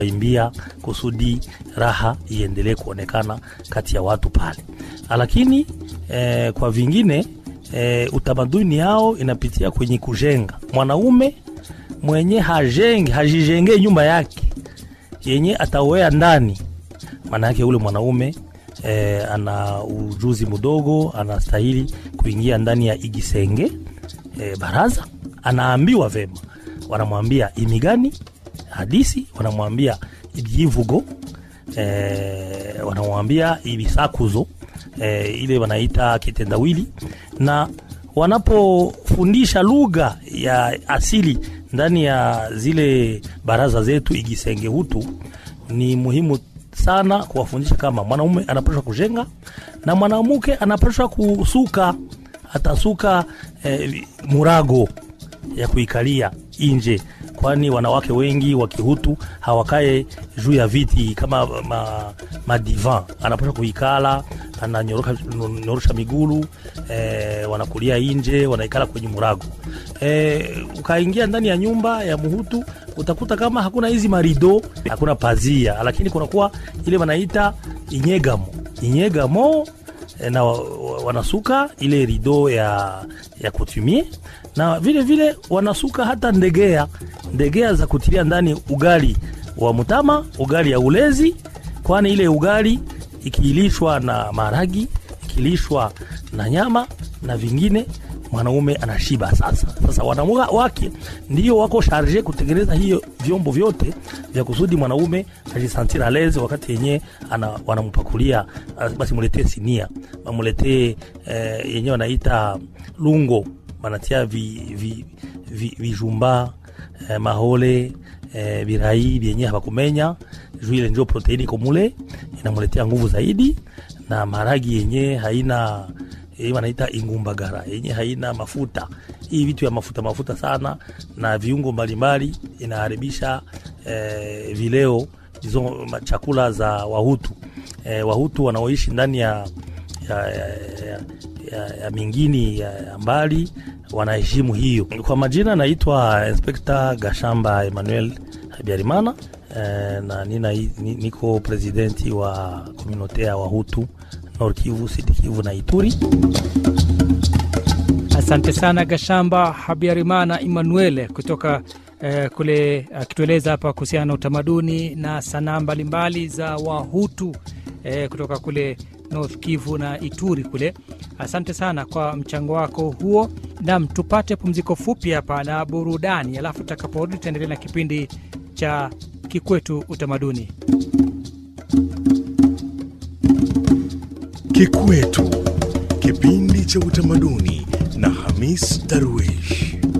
imbia kusudi raha iendelee kuonekana kati ya watu pale. Lakini eh, kwa vingine eh, utamaduni yao inapitia kwenye kujenga. Mwanaume mwenye hajenge hajijengee nyumba yake yenye ataoea ndani, maana yake ule mwanaume eh, ana ujuzi mdogo, anastahili kuingia ndani ya igisenge eh, baraza. Anaambiwa vema, wanamwambia imigani hadisi, wanamwambia ibyivugo eh, wanamwambia ibisakuzo eh, ile wanaita kitendawili, na wanapofundisha lugha ya asili ndani ya zile baraza zetu igisenge hutu, ni muhimu sana kuwafundisha kama mwanaume anapashwa kujenga na mwanamke anapashwa kusuka, atasuka eh, murago ya kuikalia nje, kwani wanawake wengi wa Kihutu hawakae juu ya viti kama ma, madivan. Anapasha kuikala, ananyorosha migulu eh, wanakulia nje, wanaikala kwenye murago eh, ukaingia ndani ya nyumba ya Muhutu utakuta kama hakuna hizi marido, hakuna pazia, lakini kunakuwa ile wanaita inyegamo inyegamo na wanasuka ile rido ya, ya kutumie na vile vile wanasuka hata ndegea ndegea za kutilia ndani ugali wa mutama, ugali ya ulezi, kwani ile ugali ikilishwa na maragi ikilishwa na nyama na vingine mwanaume anashiba. Sasa sasa wanaume wake ndio wako sharje kutengeneza hiyo vyombo vyote vya kusudi mwanaume ajisantira leze wakati yenyewe wanampakulia, basi muletee sinia, wamuletee eh, yenyewe wanaita lungo, wanatia vijumba vi, vi, eh, mahole eh, birai vyenyewe hawakumenya juu ile ndio proteini komule inamuletea nguvu zaidi, na maragi yenyewe haina hii wanaita ingumbagara yenye haina mafuta. Hii vitu ya mafuta mafuta sana na viungo mbalimbali inaharibisha eh, vileo hizo chakula za Wahutu eh, Wahutu wanaoishi ndani ya, ya, ya, ya, ya, ya mingini ya, ya mbali wanaheshimu hiyo. Kwa majina naitwa Inspekta Gashamba Emmanuel Habyarimana eh, na nina, niko presidenti wa komunote ya Wahutu Nord Kivu, Sud Kivu na Ituri. Asante sana Gashamba Habyarimana Emmanuel kutoka eh, kule akitueleza hapa kuhusiana na utamaduni na sanaa mbalimbali za Wahutu eh, kutoka kule North Kivu na Ituri kule. Asante sana kwa mchango wako huo. Nam, tupate pumziko fupi hapa na burudani, alafu tutakaporudi tutaendelea na kipindi cha Kikwetu Utamaduni. Kikwetu, kipindi cha utamaduni na Hamis Darwish.